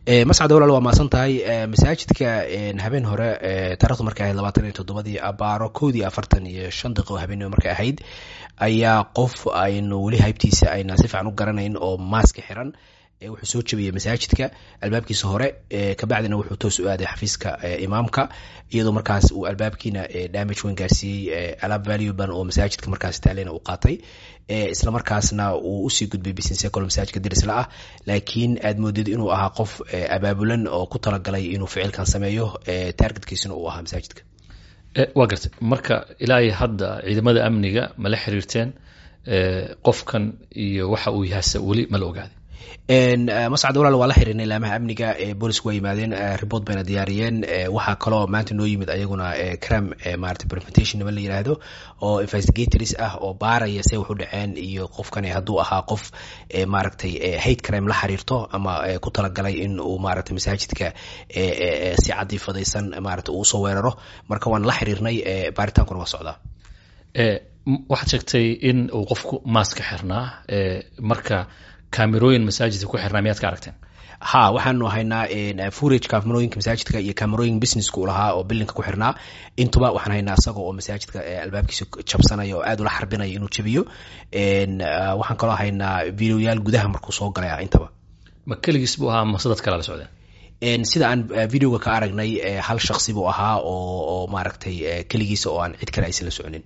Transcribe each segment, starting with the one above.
mascad walaal waa maasan tahay masaajidka habeen hore taarikhdu markay ahayd labaatan iyo toddobadii abaaro kowdii afartan iyo shan daqiiqo habeenimo markay ahayd ayaa qof aynu weli haybtiisa ayna si fiican u garanayn oo maaska xiran wuxuu soo jabiyey masaajidka albaabkiisa hore kabacdina wuxuu toos u aaday xafiiska imaamka iyadoo markaas uu albaabkiina damage weyn gaarsiiyey alaab valuban oo masaajidka markaas taalena uu qaatay isla markaasna uu usii gudbay businessecol masaajidka dirisla ah laakiin aad moodid inuu ahaa qof abaabulan oo ku talagalay inuu ficilkan sameeyo targetkiisuna uu ahaa masaajidka waa gartay marka ilaa hadda ciidamada amniga mala xiriirteen qofkan iyo waxa uu yahase weli mala ogaaday mascad walaal waa la xihiirnay laamaha amniga boolisku waa yimaadeen report bayna diyaariyeen waxaa kaloo maanta noo yimid ayaguna cram maarata preventation nima la yiraahdo oo investigators ah oo baaraya say wax u dhaceen iyo qofkani hadduu ahaa qof maaragtay hate crime la xiriirto ama ku talagalay in uu maarata masaajidka si cadiifadaysan maarata uu usoo weeraro marka waan la xiriirnay baaritaankuna waa socdaa waxaad sheegtay in uu qofku maaska xirnaa marka kamerooyin masaajidka ku xirnaa miyaad ka aragteen ha waxaanu haynaa furage kamerooyinka masaajidka iyo kamerooyin businesska u lahaa oo bilinka ku xirnaa intuba waxaan haynaa isaga oo masaajidka albaabkiisa jabsanaya oo aad ula xarbinaya inuu jabiyo waxaan kaloo haynaa videoyaal gudaha markuu soo galay ah intaba ma keligiis buu ahaa mase dad kale la socdeen sida aan videoga ka aragnay hal shaksi buu ahaa oo maaragtay keligiisa oo aan cid kale aysan la soconin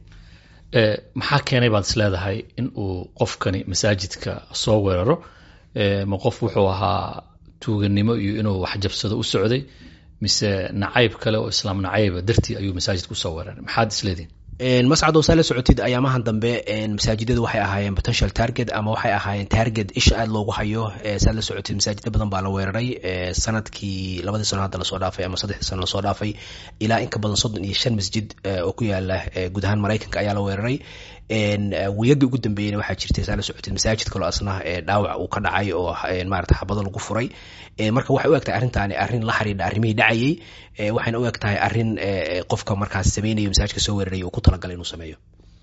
maxaa keenay baad is leedahay in uu qofkani masaajidka soo weeraro ma qof wuxuu ahaa tuuganimo iyo inuu waxjabsado u socday mise nacayb kale oo islaam nacayba dartii ayuu masaajidka usoo weeraray maxaad isleedihin mascado saa la socotid ayaamahan dambe masaajidadu waxay ahaayeen potential target ama waxay ahaayeen target isha aad loogu hayo saad la socotid masaajida badan baa la weeraray sanadkii labadii sano hadda lasoo dhaafay ama saddexdii sano lasoo dhaafay ilaa in ka badan soddon iyo shan masjid oo ku yaala guud ahaan maraykanka ayaa la weeraray wiyagii ugu dambeeyeyna waxaa jirtay saa la socotid masaajid kaloo asna dhaawac uu ka dhacay oo maarata xabado lagu furay marka waxay u eg tahay arrintaani arrin la xiriidha arrimihii dhacayey waxayna u eg tahay arrin qofka markaas sameynayo masaajidka soo weeraraya uu ku talagalay inuu sameeyo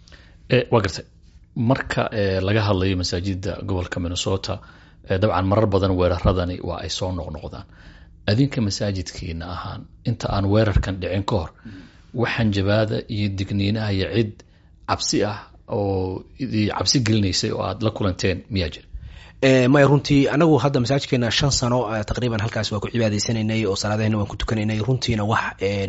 waa gartay marka laga hadlayo masaajida gobolka minnesota dabcan marar badan weeraradani waa ay soo noqnoqdaan adinka masaajidkiina ahaan inta aan weerarkan dhicin ka hor waxaan jabaada iyo digniinaha iyo cid cabsi ah oo cabsi gelinaysay oo aad la kulanteen miyaa jira maya runtii anagu hadda masaajidkeena shan sano taqriiban halkaas waa ku cibaadaysanaynay oo salaadahena waan ku tukanaynay runtiina wax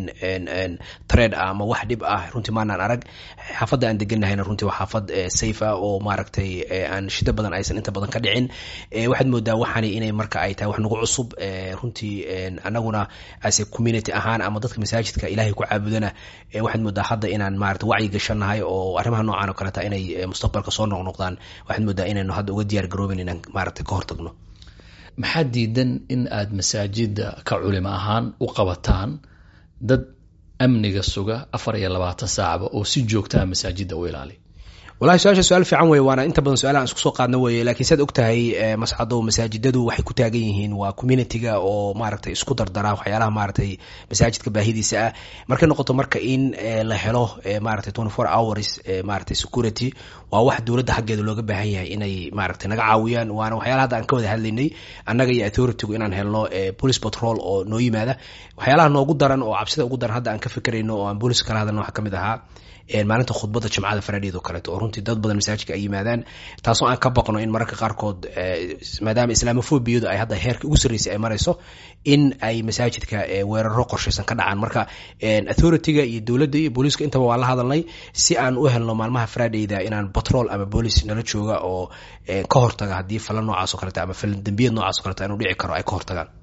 tred ah ama wax dhib ah runtii maanaan arag xaafadda aan deganahayna runtii waa xaafad safe ah oo maaragtay aan shida badan aysan inta badan ka dhicin waxaad moodaa waxani inay marka ay tahay wax nagu cusub runtii anaguna ase community ahaan ama dadka masaajidka ilaahay ku caabudana waxaad moodaa hadda inaan maarata wacyi gashanahay oo arrimaha noocan oo kaleta inay mustaqbalka soo noqnoqdaan waxaad moodaa inaynu hadda uga diyaar garooben inaan maarata ka hortagno maxaa diidan in aad masaajida ka culimo ahaan u qabataan dad amniga suga afar iyo labaatan saacba oo si joogtaa masaajida u ilaaliya wallahi su-aasha su-aal fiican weye waana inta badan su-aalahan isku soo qaadna weye lakiin saad og tahay mascado masaajidadu waxay ku taagan yihiin waa communitiga oo maaragtay isku dardara waxyaalaha maaragtay masaajidka baahidiisa ah markay noqoto marka in la helo maaragtay twenty four hours maaragtay security waa wax dowladda xaggeeda looga baahan yahay inay maaragtay naga caawiyaan waana waxyaalaha hadda aan ka wada hadlaynay annaga iyo authoritygu inaan helno police patrol oo noo yimaada waxyaalaha noogu daran oo cabsida ugu daran hadda aan ka fikirayno oo aan booliska kala hadalno waxaa ka mid ahaa maalinta khudbadda jimcada faradheed oo kaleeto oo runtii dad badan masaajidka ay yimaadaan taasoo aan ka baqno in mararka qaarkood maadaama islaamofobiyadu ay hadda heerka ugu sarreysay ay marayso in ay masaajidka weeraro qorshaysan ka dhacaan marka authorityga iyo dowladda iyo booliiska intaba waa la hadalnay si aan u helno maalmaha faradheyda inaan batrol ama booliis nala jooga oo ka hortaga haddii falan noocaas o kaleta ama falan dembiyad noocaas o kaleta inuu dhici karo ay ka hortagaan